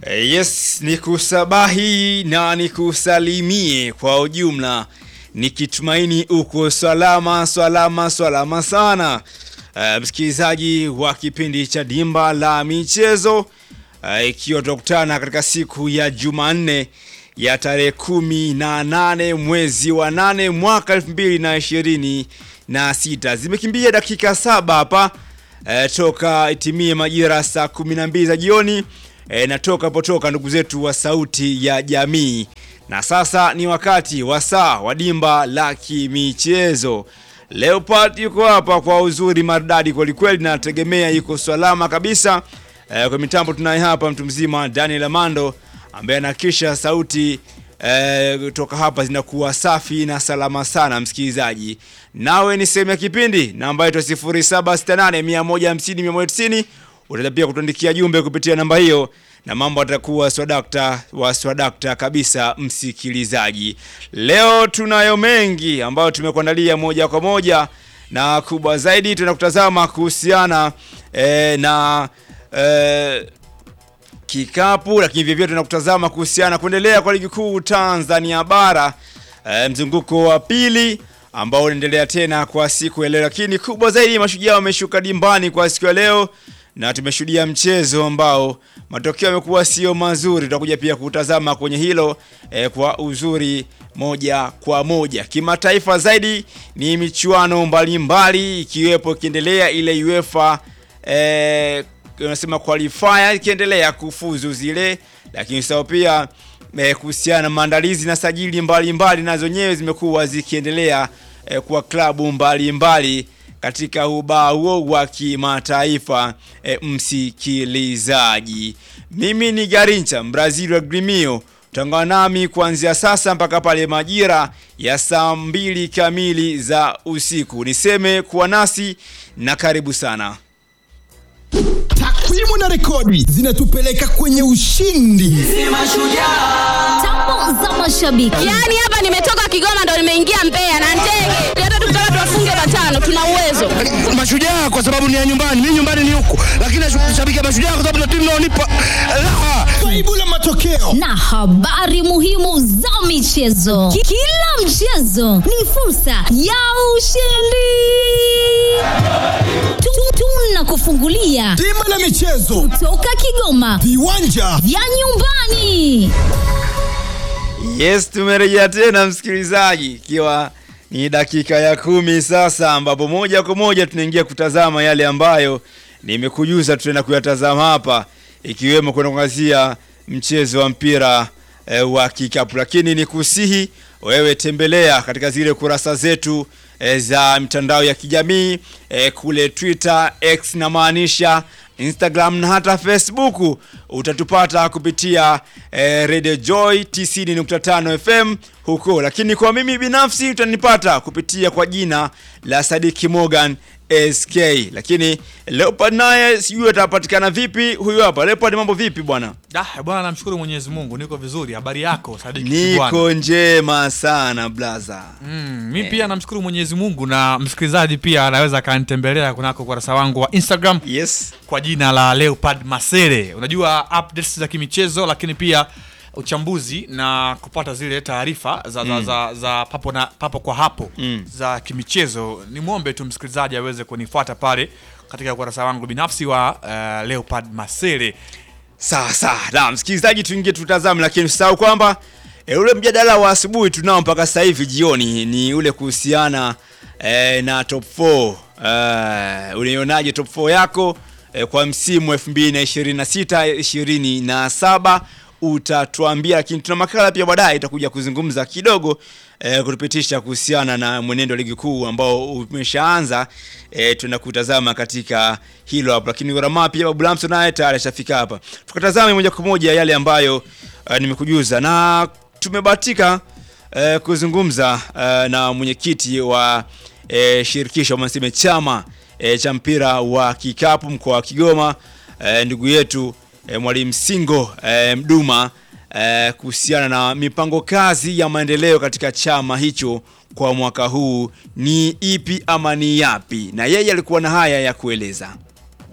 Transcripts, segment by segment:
Eh, Yes, ni kusabahi na nikusalimie kwa ujumla, nikitumaini uko salama salama salama sana. Eh, msikilizaji wa kipindi cha Dimba la Michezo, eh, ikiwa tutakutana katika siku ya Jumanne ya tarehe kumi na nane mwezi wa nane mwaka elfu mbili na ishirini na sita. Zimekimbia dakika saba hapa eh, toka itimie majira saa kumi na mbili za jioni e, na toka potoka ndugu zetu wa Sauti ya Jamii, na sasa ni wakati wa saa wa Dimba la Kimichezo. Leopard yuko hapa kwa uzuri maridadi kwelikweli, na nategemea yuko salama kabisa. E, kwa mitambo tunaye hapa mtu mzima Daniel Amando ambaye anakisha sauti e, toka hapa zinakuwa safi na salama sana. Msikilizaji, nawe ni sehemu ya kipindi namba yetu 0768 150 190 utaweza pia kutuandikia jumbe kupitia namba hiyo na mambo atakuwa swadakta wa swadakta kabisa. Msikilizaji, leo tunayo mengi ambayo tumekuandalia moja kwa moja, na kubwa zaidi tunakutazama kuhusiana eh, na eh, kikapu, lakini vivyo tunakutazama kuhusiana kuendelea kwa ligi kuu Tanzania bara eh, mzunguko wa pili ambao unaendelea tena kwa siku ya leo, lakini kubwa zaidi mashujaa wameshuka dimbani kwa siku ya leo na tumeshuhudia mchezo ambao matokeo yamekuwa sio mazuri. Tutakuja pia kutazama kwenye hilo eh, kwa uzuri moja kwa moja. Kimataifa zaidi ni michuano mbalimbali ikiwepo ikiendelea ile UEFA eh, unasema qualifier ikiendelea kufuzu zile, lakini sawa pia eh, kuhusiana na maandalizi na sajili mbalimbali nazo nyewe zimekuwa zikiendelea eh, kwa klabu mbalimbali katika ubaa huo wa kimataifa e, msikilizaji, mimi ni Garincha Brazil wa Grimio, utaungana nami kuanzia sasa mpaka pale majira ya saa mbili kamili za usiku. Niseme kuwa nasi na karibu sana. Takwimu na rekodi zinatupeleka kwenye ushindi. Tambo za mashabiki. Yaani hapa nimetoka Kigoma ndo nimeingia Mbeya na ndege. Hata tukitaka tuwafunge matano tuna uwezo. Mashujaa kwa sababu ni ya nyumbani, mimi nyumbani ni huku, lakini nashabikia Mashujaa kwa sababu na timu inaonipa raha. Kaibu la matokeo na habari muhimu za michezo. Ki- Kila mchezo ni fursa ya ushindi. Tu- Tunakufungulia Dimba la michezo, toka Kigoma viwanja vya nyumbani. Yes, tumerejea tena msikilizaji, ikiwa ni dakika ya kumi sasa, ambapo moja kwa moja tunaingia kutazama yale ambayo nimekujuza tutaenda kuyatazama hapa, ikiwemo kwenda kuangazia mchezo wa mpira eh, wa kikapu, lakini ni kusihi wewe tembelea katika zile kurasa zetu eh, za mitandao ya kijamii eh, kule Twitter, X na maanisha Instagram na hata Facebook utatupata kupitia eh, Radio Joy 90.5 FM huko, lakini kwa mimi binafsi utanipata kupitia kwa jina la Sadiki Morgan SK. Lakini Leopard naye sijui atapatikana vipi. Huyu hapa Leopard, mambo vipi bwana? Ah, bwana namshukuru Mwenyezi Mungu niko vizuri. Habari yako Sadiki Kibwana? Niko njema sana blaza. Mm, mi pia namshukuru Mwenyezi Mungu na msikilizaji pia anaweza akanitembelea kunako ukurasa wangu wa Instagram Yes. kwa jina la Leopard Masere. Unajua updates za kimichezo lakini pia uchambuzi na kupata zile taarifa za, za, za, za papo, na, papo kwa hapo Mm. za kimichezo. Nimwombe tu msikilizaji aweze kunifuata pale katika ukurasa wangu binafsi wa uh, Leopard Masere. Sawa sawa. Na msikilizaji, tuingie tutazame, lakini usisahau kwamba e, ule mjadala wa asubuhi tunao mpaka sasa hivi jioni ni ule kuhusiana e, na top 4. E, unaionaje top 4 yako e, kwa msimu 2026 27 utatuambia, lakini tuna makala pia baadaye itakuja kuzungumza kidogo e, kutupitisha kuhusiana na mwenendo wa ligi kuu ambao umeshaanza e, tunakutazama katika hilo hapo, lakini Gharama pia Babu Lamso naye tayari ashafika hapa, tukatazame moja kwa moja yale ambayo uh, nimekujuza na tumebahatika uh, kuzungumza uh, na mwenyekiti wa uh, shirikisho ama niseme chama uh, cha mpira wa kikapu mkoa wa Kigoma uh, ndugu yetu uh, mwalimu Singo uh, Mduma uh, kuhusiana na mipango kazi ya maendeleo katika chama hicho kwa mwaka huu ni ipi ama ni yapi, na yeye alikuwa na haya ya kueleza.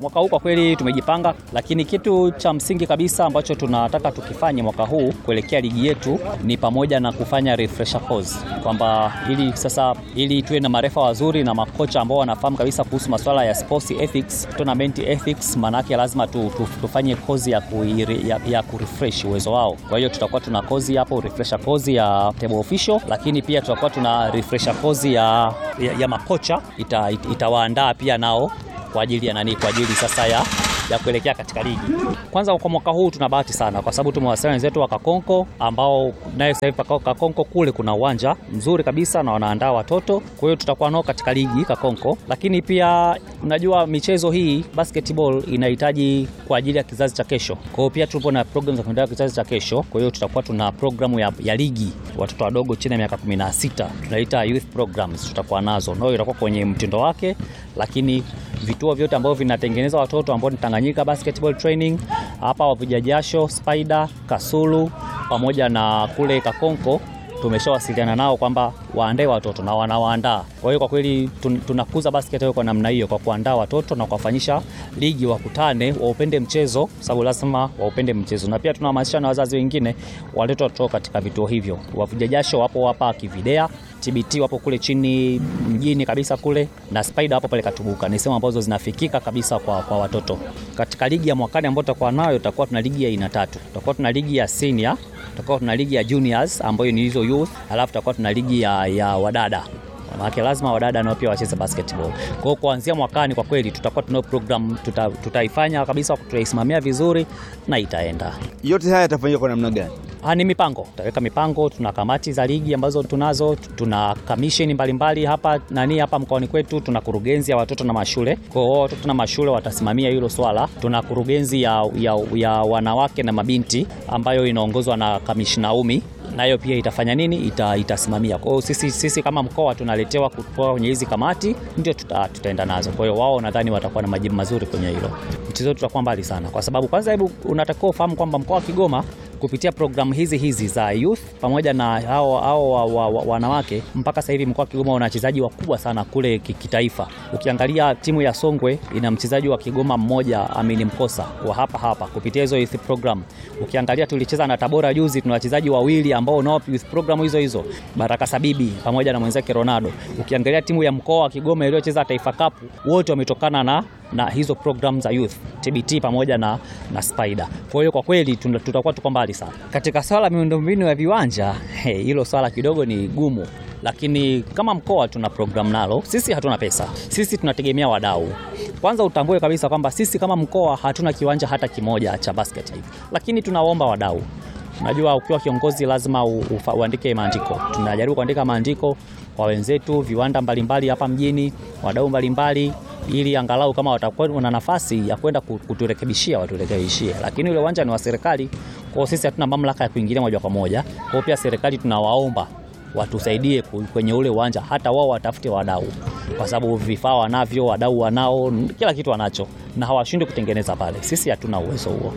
Mwaka huu kwa kweli tumejipanga, lakini kitu cha msingi kabisa ambacho tunataka tukifanye mwaka huu kuelekea ligi yetu ni pamoja na kufanya refresher course, kwamba ili sasa ili tuwe na marefa wazuri na makocha ambao wanafahamu kabisa kuhusu masuala ya sports ethics, tournament ethics, maanake lazima tu, tu, tufanye kozi ya, ku, ya, ya kurefresh uwezo wao. Kwa hiyo tutakuwa tuna kozi hapo refresher kozi ya table official, lakini pia tutakuwa tuna refresher kozi ya, ya, ya makocha ita, it, itawaandaa pia nao kwa ajili ya nani, kwa ajili sasa ya ya kuelekea katika ligi. Kwanza kwa mwaka huu tuna bahati sana kwa sababu tumewasiliana wenzetu wa Kakonko ambao naye sasa hivi Kakonko kule kuna uwanja mzuri kabisa na wanaandaa watoto, kwa hiyo tutakuwa nao katika ligi Kakonko. Lakini pia unajua michezo hii basketball inahitaji kwa ajili ya kizazi cha kesho, kwa hiyo pia tupo na program za kuendelea kizazi cha kesho. Kwa hiyo tutakuwa tuna programu ya, ya ligi watoto wadogo chini ya miaka 16 tunaita youth programs, tutakuwa nazo nao, itakuwa kwenye mtindo wake, lakini vituo vyote ambavyo vinatengeneza watoto ambao ni Tanganyika Basketball Training hapa Wavuja Jasho, Spider, Kasulu pamoja na kule Kakonko tumeshawasiliana nao kwamba waandae watoto na wanawaandaa. Kwa hiyo kwa kweli tun, tunakuza basketball kwa namna hiyo, kwa kuandaa watoto na kuwafanyisha ligi, wakutane, waupende mchezo, sababu lazima waupende mchezo, na pia tunahamasisha na wazazi wengine walete watoto katika vituo hivyo. Wavuja Jasho wapo hapa Kividea, TBT wapo kule chini mjini kabisa kule, na Spider wapo pale Katubuka. Ni sehemu ambazo zinafikika kabisa kwa, kwa watoto. Katika ligi ya mwakani ambayo tutakuwa nayo, tutakuwa tuna ligi ya aina tatu. Tutakuwa tuna ligi ya senior, tutakuwa tuna ligi ya juniors ambayo ni hizo youth, alafu tutakuwa tuna ligi ya, ya wadada maana lazima wadada nao pia wacheze basketball. Kwa hiyo kuanzia mwakani kwa kweli tutakuwa tunao program tuta, tutaifanya kabisa, tutaisimamia vizuri na itaenda. Yote haya yatafanyika kwa namna gani? Ha, ni mipango, tutaweka mipango. Tuna kamati za ligi ambazo tunazo, tuna kamisheni mbalimbali hapa nani hapa mkoani kwetu, tuna kurugenzi ya watoto na mashule. Kwa hiyo watoto na mashule watasimamia hilo swala. Tuna kurugenzi ya, ya, ya wanawake na mabinti ambayo inaongozwa na kamishna Umi nayo pia itafanya nini? Ita, itasimamia. Kwa hiyo sisi, sisi kama mkoa tunaletewa kutoka kwenye hizi kamati, ndio tuta, tutaenda nazo. Kwa hiyo wao nadhani watakuwa na majibu mazuri kwenye hilo. Mchezo wetu tutakuwa mbali sana, kwa sababu kwanza, hebu unatakiwa ufahamu kwamba mkoa wa Kigoma kupitia programu hizi hizi za youth pamoja na hao hao wa, wa, wa, wanawake mpaka sasa hivi mkoa wa Kigoma una wachezaji wakubwa sana kule kitaifa. Ukiangalia timu ya Songwe ina mchezaji wa Kigoma mmoja Amini Mkosa wa hapa hapa kupitia hizo youth program. Ukiangalia tulicheza na Tabora juzi, tuna wachezaji wawili ambao nao youth program hizo hizo, Baraka Sabibi pamoja na mwenzake Ronaldo. Ukiangalia timu ya mkoa wa Kigoma iliyocheza Taifa Cup wote wametokana na na hizo program za youth TBT pamoja na, na Spider. Kwa hiyo kwa kweli tutakuwa tuko mbali sana katika swala miundombinu ya viwanja. Hilo hey, swala kidogo ni gumu, lakini kama mkoa tuna program nalo. Sisi hatuna pesa, sisi tunategemea wadau. Kwanza utambue kabisa kwamba sisi kama mkoa hatuna kiwanja hata kimoja cha basket, lakini tunaomba wadau Unajua, ukiwa kiongozi lazima uandike maandiko. Tunajaribu kuandika maandiko kwa wenzetu, viwanda mbalimbali hapa mjini, wadau mbalimbali, ili angalau kama watakuwa na nafasi ya kwenda kuturekebishia waturekebishie, lakini ule uwanja ni wa serikali, kwa hiyo sisi hatuna mamlaka ya kuingilia moja kwa moja. Kwa hiyo pia serikali tunawaomba watusaidie kwenye ule uwanja, hata wao watafute wadau, kwa sababu vifaa wanavyo, wadau wanao, kila kitu wanacho, na hawashindi kutengeneza pale. Sisi hatuna uwezo huo.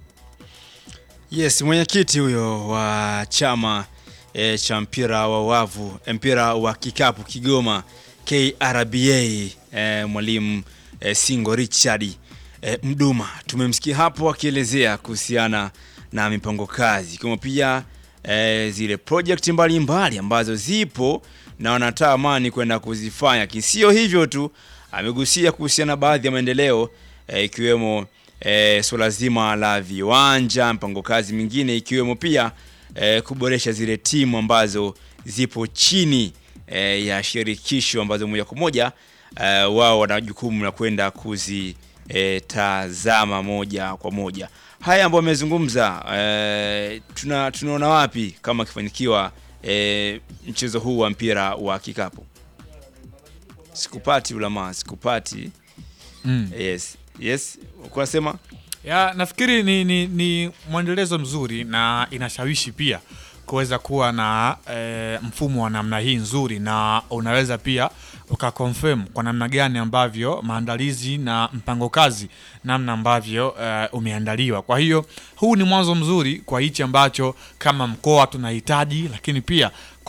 Yes, mwenyekiti huyo wa chama e, cha mpira wa wavu mpira wa kikapu Kigoma KRBA e, mwalimu e, Singo Richard e, Mduma tumemsikia hapo akielezea kuhusiana na mipango kazi kama pia e, zile project mbalimbali ambazo zipo na wanatamani kwenda kuzifanya. Kisio hivyo tu, amegusia kuhusiana baadhi ya maendeleo ikiwemo e, e, suala zima la viwanja, mpango kazi mingine ikiwemo pia e, kuboresha zile timu ambazo zipo chini e, ya shirikisho ambazo moja kwa moja e, wao wana jukumu la kwenda kuzitazama e, moja kwa moja. Haya ambayo amezungumza e, tuna tunaona wapi kama akifanikiwa e, mchezo huu wa mpira wa kikapu? Sikupati ulama, sikupati. Mm. Yes. Yes, kunasema ya nafikiri ni, ni, ni mwendelezo mzuri na inashawishi pia kuweza kuwa na e, mfumo wa namna hii nzuri, na unaweza pia ukakonfirm kwa namna gani ambavyo maandalizi na mpango kazi namna ambavyo e, umeandaliwa. Kwa hiyo huu ni mwanzo mzuri kwa hichi ambacho kama mkoa tunahitaji, lakini pia kwa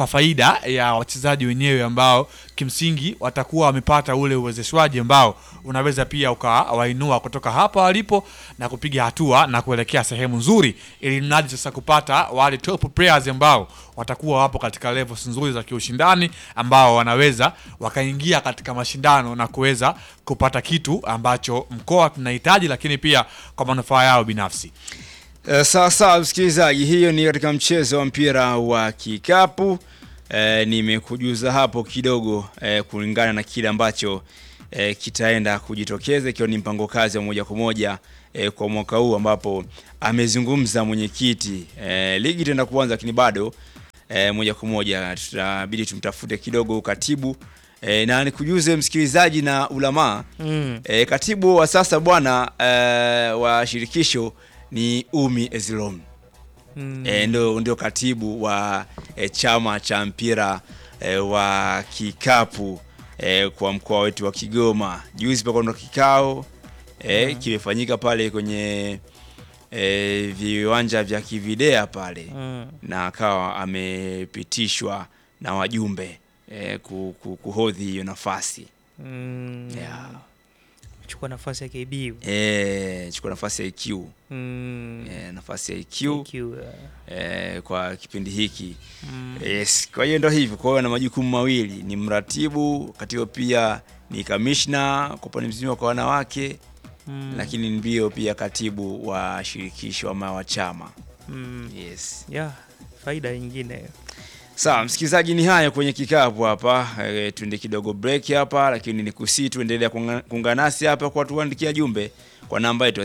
kwa faida ya wachezaji wenyewe ambao kimsingi watakuwa wamepata ule uwezeshwaji ambao unaweza pia ukawainua kutoka hapa walipo na kupiga hatua na kuelekea sehemu nzuri, ili mradi sasa kupata wale top players ambao watakuwa wapo katika levels nzuri za kiushindani, ambao wanaweza wakaingia katika mashindano na kuweza kupata kitu ambacho mkoa tunahitaji, lakini pia kwa manufaa yao binafsi. Uh, sawa sawa msikilizaji, hiyo ni katika mchezo wa mpira wa kikapu. Uh, nimekujuza hapo kidogo uh, kulingana na kile ambacho uh, kitaenda kujitokeza ikiwa ni mpango kazi wa moja kwa moja uh, kwa mwaka huu ambapo amezungumza mwenyekiti. Uh, ligi itaenda kuanza lakini bado uh, moja kwa moja tutabidi tumtafute kidogo katibu E, na nikujuze msikilizaji na ulamaa mm. E, katibu wa sasa bwana e, wa shirikisho ni Umi Ezilom mm. E, ndio, ndio katibu wa e, chama cha mpira e, wa kikapu e, kwa mkoa wetu wa Kigoma. Juzi pako ndo kikao e, mm. kimefanyika pale kwenye e, viwanja vya Kividea pale mm. na akawa amepitishwa na wajumbe e, ku, ku, kuhodhi hiyo nafasi Mm. yeah. chukua nafasi ya KB. e, chukua nafasi ya IQ Mm. e, nafasi ya IQ IQ, uh, eh, kwa kipindi hiki yes. Kwa hiyo ndo hivyo, kwa hiyo na majukumu mawili, ni mratibu katibu, pia ni kamishna kwa upande mzima kwa wanawake Mm. lakini ndio pia katibu wa shirikisho ama wa chama Mm. yes. Yeah, faida nyingine. Sawa msikilizaji, ni hayo kwenye kikapu hapa. E, tuende kidogo break hapa, lakini ni kusi tuendelea kuunga- kuungana nasi hapa kwa tuandikia jumbe kwa namba yetu ya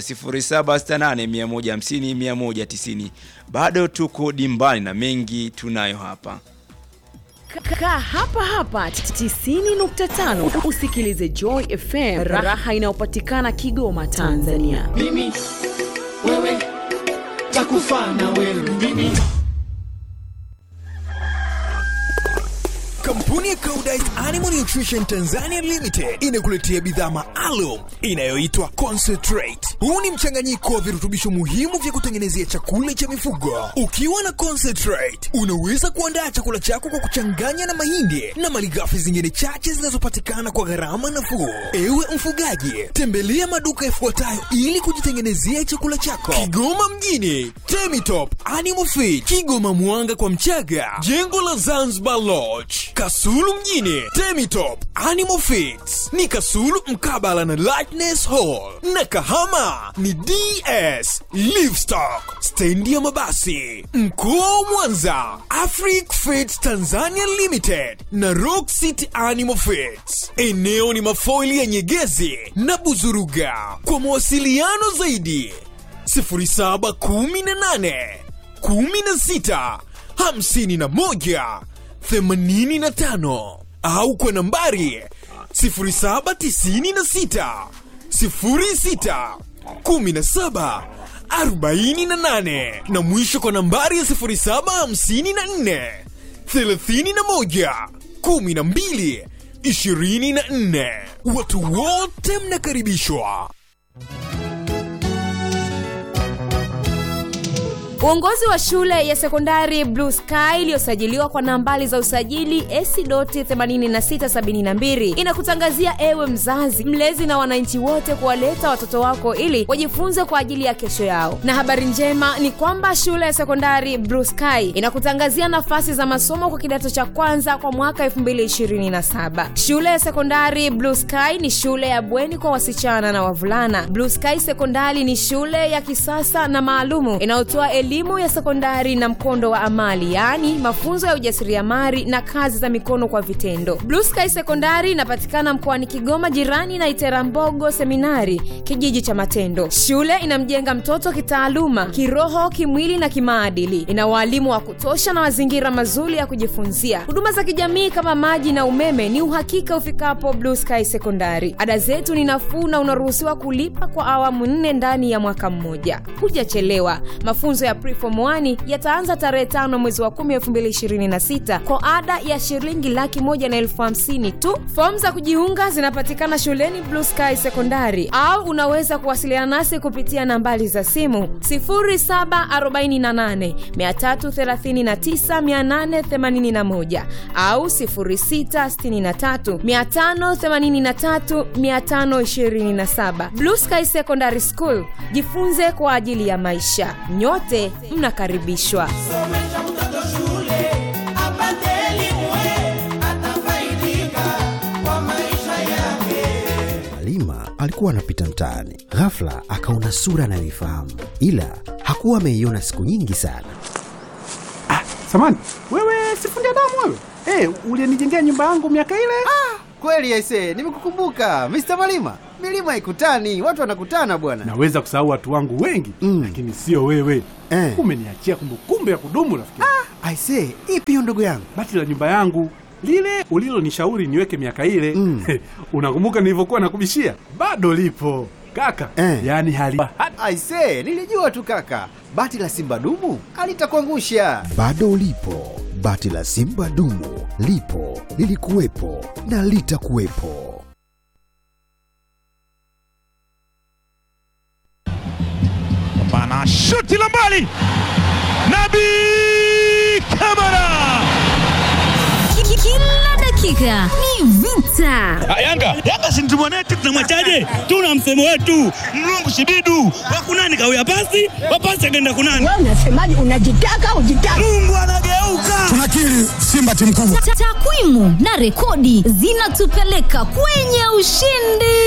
0768150190. Bado tuko dimbani na mengi tunayo hapa. Kaa hapa hapa 90.5 usikilize Joy FM, raha inayopatikana Kigoma, Tanzania. mimi wewe takufa na wewe mimi Kampuni ya Koudijt Animal Nutrition Tanzania Limited inakuletea bidhaa maalum inayoitwa Concentrate. Huu ni mchanganyiko wa virutubisho muhimu vya kutengenezea chakula cha mifugo. Ukiwa na Concentrate, unaweza kuandaa chakula chako kwa kuchanganya na mahindi na malighafi zingine chache zinazopatikana kwa gharama nafuu. Ewe mfugaji, tembelea maduka yafuatayo ili kujitengenezea chakula chako. Kigoma mjini, Temitop Animal Feed, Kigoma Mwanga kwa Mchaga, jengo la Zanzibar Lodge, Kasulu mjini, Temitop Animal Feeds ni Kasulu mkabala na Lightness Hall, na Kahama ni DS Livestock, stendi ya mabasi. Mkoa wa Mwanza, Afric Feeds Tanzania Limited na Rock City Animal Feeds. Eneo ni mafoili ya Nyegezi na Buzuruga. Kwa mawasiliano zaidi 0718 16 51 85 au kwa nambari 0796 06 17 48 na mwisho kwa nambari ya 0754 31 12 24. Watu wote mnakaribishwa. Uongozi wa shule ya sekondari Blue Sky iliyosajiliwa kwa nambari za usajili AC.8672 inakutangazia ewe mzazi, mlezi na wananchi wote kuwaleta watoto wako ili wajifunze kwa ajili ya kesho yao. Na habari njema ni kwamba shule ya sekondari Blue Sky inakutangazia nafasi za masomo kwa kidato cha kwanza kwa mwaka 2027. Shule ya sekondari Blue Sky ni shule ya bweni kwa wasichana na wavulana. Blue Sky Sekondari ni shule ya kisasa na maalumu inayotoa elimu ya sekondari na mkondo wa amali, yaani mafunzo ya ujasiriamali na kazi za mikono kwa vitendo. Blue Sky Sekondari inapatikana mkoani Kigoma, jirani na Iterambogo Seminari, kijiji cha Matendo. Shule inamjenga mtoto kitaaluma, kiroho, kimwili na kimaadili. Ina waalimu wa kutosha na mazingira mazuri ya kujifunzia. Huduma za kijamii kama maji na umeme ni uhakika ufikapo Blue Sky Sekondari. Ada zetu ni nafuu na unaruhusiwa kulipa kwa awamu nne ndani ya mwaka mmoja. Hujachelewa. Mafunzo ya preform 1 yataanza tarehe tano mwezi wa 10 2026 kwa ada ya shilingi laki moja na elfu hamsini tu fomu za kujiunga zinapatikana shuleni blue sky sekondari au unaweza kuwasiliana nasi kupitia nambari za simu 0748 339881 au 0663 583 527 blue sky secondary school jifunze kwa ajili ya maisha nyote mnakaribishwa Somesha mtoto shule apate elimu, atafaidika kwa maisha yake. Halima alikuwa anapita mtaani, ghafla akaona sura anayoifahamu, ila hakuwa ameiona siku nyingi sana. Samani, wewe sifundi damu wewe? Eh, ulinijengea nyumba yangu miaka ile? Kweli aise, nimekukumbuka Mr. Malima. Milima haikutani, watu wanakutana bwana. Naweza kusahau watu wangu wengi mm. lakini sio wewe Eh. Umeniachia kumbukumbu ya kudumu rafiki. Ah, aise, ipi hiyo ndugu yangu? Bati la nyumba yangu lile ulilonishauri niweke miaka ile mm. unakumbuka nilivyokuwa nakubishia? Bado lipo kaka Eh. yaani hali Aise, nilijua tu kaka. Bati la Simba dumu alitakuangusha. Bado lipo bati la Simba dumu, lipo lilikuwepo na litakuwepo. Bana shuti la mbali, Nabi Kamara. Ki- Kila dakika ni vita. Ah, Yanga Yanga si mtu mwanetu, tunamwachaje? Tuna msemo wetu mlungu shibidu wakunani kawia pasi wapasi akaenda kunani. Wewe unasemaje? Unajitaka ujitaka. Mungu anageuka. Tunakiri Simba timu kubwa. Ta- Takwimu na rekodi zinatupeleka kwenye ushindi.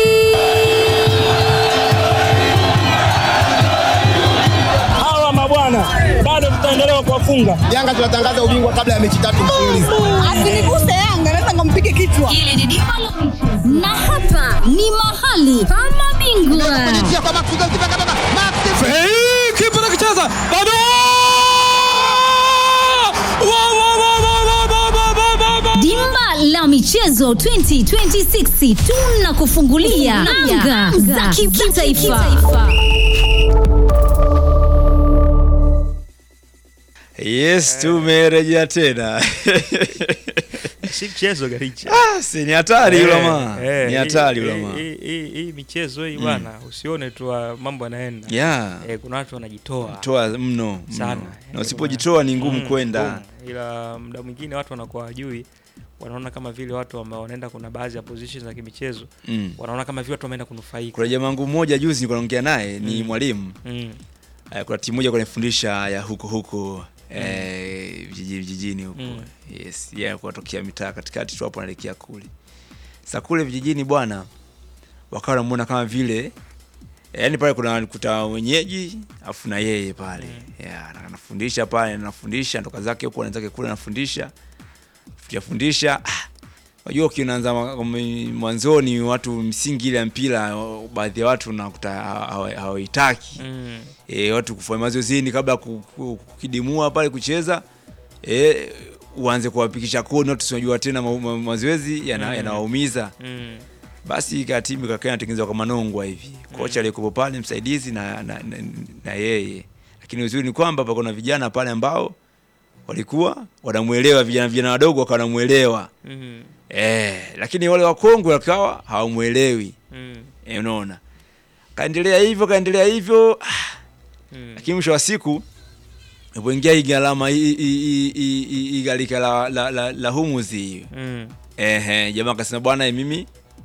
Hawa mabwana bado tutaendelea kuwafunga. Yanga tunatangaza ubingwa kabla ya mechi tatu mfululizo. Asiniguse Yanga, naweza nikampige kichwa. Hili ni dimba la michezo. na hapa ni mahali pa mabingwa. Hey, kipa nakicheza bado Dimba la michezo 2026 tunakufungulia anga za kimataifa. Yes, tumerejea tena. si mchezo garicha Ah, si ni hatari yule jamaa. Ni hatari yule jamaa. hii- hii hii michezo hii Mm. bwana usione tu ah, mambo yanaenda Yeah. eh, kuna watu wanajitoa Toa mno sana mno. Eh, Na usipojitoa ni ngumu mm, kwenda. ngumu. ila muda mwingine watu wanakuwa wajui wanaona kama vile watu ambao wanaenda kuna baadhi ya positions za kimichezo Mm. wanaona kama vile watu wameenda kunufaika Kuna jamaa wangu mmoja juzi nilikuwa naongea naye ni Mm. mwalimu. Mm. Eh, Kuna timu moja kunifundisha ya huko huko eh, vijiji- vijijini huko. Mm. Yes, yeye alikuwa tokea mitaa katikati tu hapo anaelekea kule. Sasa kule vijijini bwana wakawa wanamuona kama vile yaani pale kuna kuta wenyeji afu na yeye pale yeah, na- anafundisha pale anafundisha ndoka zake huko anazake kule anafundisha fundisha ah, unajua ukinaanza ma- m- mwanzoni watu msingi ile ya mpira o- baadhi ya watu nakuta hawa- hawa- hawaitaki Mm. e, watu kufanya mazoezini kabla ya ku- ku- kukidimua pale kucheza e, uanze kuwapikisha koni watu sinajua tena ma- ma- mazoezi yana- Mm. yanawaumiza Mm. basi ika timu ikakaa inatengenezwa kwa manongwa hivi kocha aliyekuwa pale msaidizi na, na, na, na yeye lakini uzuri ni kwamba pako na vijana pale ambao walikuwa wanamwelewa vijana vijana wadogo wakawa wanamwelewa Mhm. eh, lakini wale wakongwe wakawa hawamwelewi Mm. eh, unaona kaendelea hivyo kaendelea hivyo ah, Mm. lakini mwisho wa siku ipoingia hii gharama hii- hii- hii- hii- hii hii gharika la, la, la, la humuzi hiyo Mm. Ehe, jamaa akasema bwana eh, mimi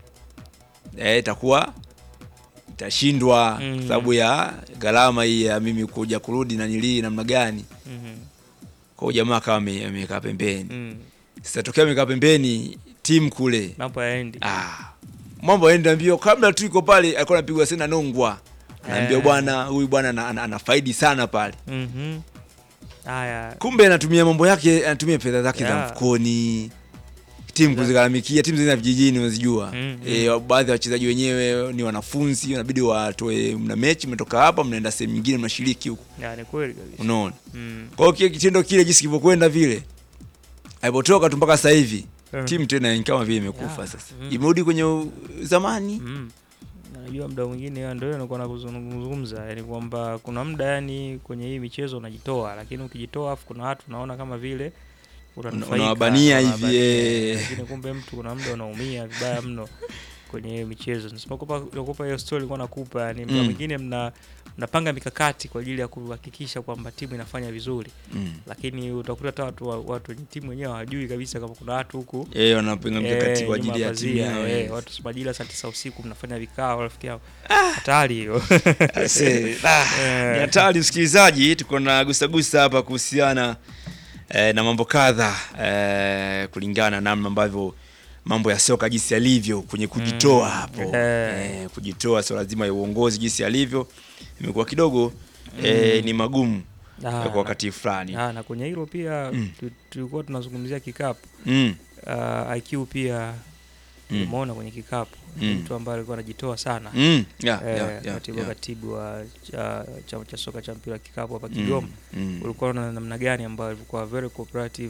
eh, itakuwa itashindwa Mm. kwa sababu ya gharama hii ya mimi kuja kurudi na nilii namna gani. Mhm. Kwa hiyo jamaa akawa ame- amekaa pembeni. Mm. Sasa tokea amekaa pembeni timu kule mambo yaendi ah, mambo yaenda mbio. Kabla tu iko pale alikuwa anapigwa sana nongwa, anaambia Eh. bwana, huyu bwana ana- ana- anafaidi sana pale. Mhm. haya Kumbe anatumia mambo yake, anatumia fedha zake za Yeah. mfukoni timu kuzigharamikia timu zingine za vijijini unazijua Mm, e, baadhi ya wachezaji wenyewe ni wanafunzi wanabidi watoe mna mechi mmetoka hapa mnaenda sehemu nyingine mnashiriki huko Ya, ni kweli kabisa unaona Mm. kwa hiyo kile kitendo kile jinsi kilivyokwenda vile alipotoka tu mpaka sasa hivi Mm. timu tena ni kama vile imekufa Yeah. sasa Mm. imerudi kwenye u- zamani Mm. Najua muda mwingine ndio nilikuwa nakuzungumza, yani kwamba kuna muda yani kwenye hii michezo unajitoa, lakini ukijitoa afu kuna watu unaona kama vile unanufaika, unawabania hivi, unawabania, eh. lakini kumbe mtu kuna muda unaumia vibaya mno kwenye hiyo michezo. Nisipokupa nakupa hiyo story nilikuwa nakupa, yani muda Mm. mwingine mna mnapanga mikakati kwa ajili ya kuhakikisha kwamba timu inafanya vizuri Mm. lakini utakuta hata watu wa- watu wenye timu wenyewe hawajui kabisa kama kuna watu huku Eh, wanapanga mikakati kwa nyuma ajili ya timu pazia, yao, eh, eh. watu si majira saa tisa usiku mnafanya vikao rafiki yao hatari hiyo Ase, ah, ni hatari msikilizaji, tuko na gusagusa hapa kuhusiana eh, na mambo kadha eh, kulingana na namna ambavyo mambo ya soka jinsi yalivyo kwenye kujitoa Mm. hapo Eh. eh, kujitoa swala lazima ya uongozi jinsi yalivyo imekuwa kidogo eh, Mm. ni magumu Ah, kwa na- wakati fulani Ah, na kwenye hilo pia Mm. tu- tulikuwa tunazungumzia kikapu Mm. Ah, IQ pia Mm. umeona kwenye kikapu ni Mm. mtu ambaye alikuwa anajitoa sana Mm. Yeah, Eh, yeah, yeah, katibu yeah. katibu wa cha- chama cha soka cha mpira wa kikapu hapa Mm. Kigoma Mm. ulikuwa na namna gani ambayo ilikuwa very cooperative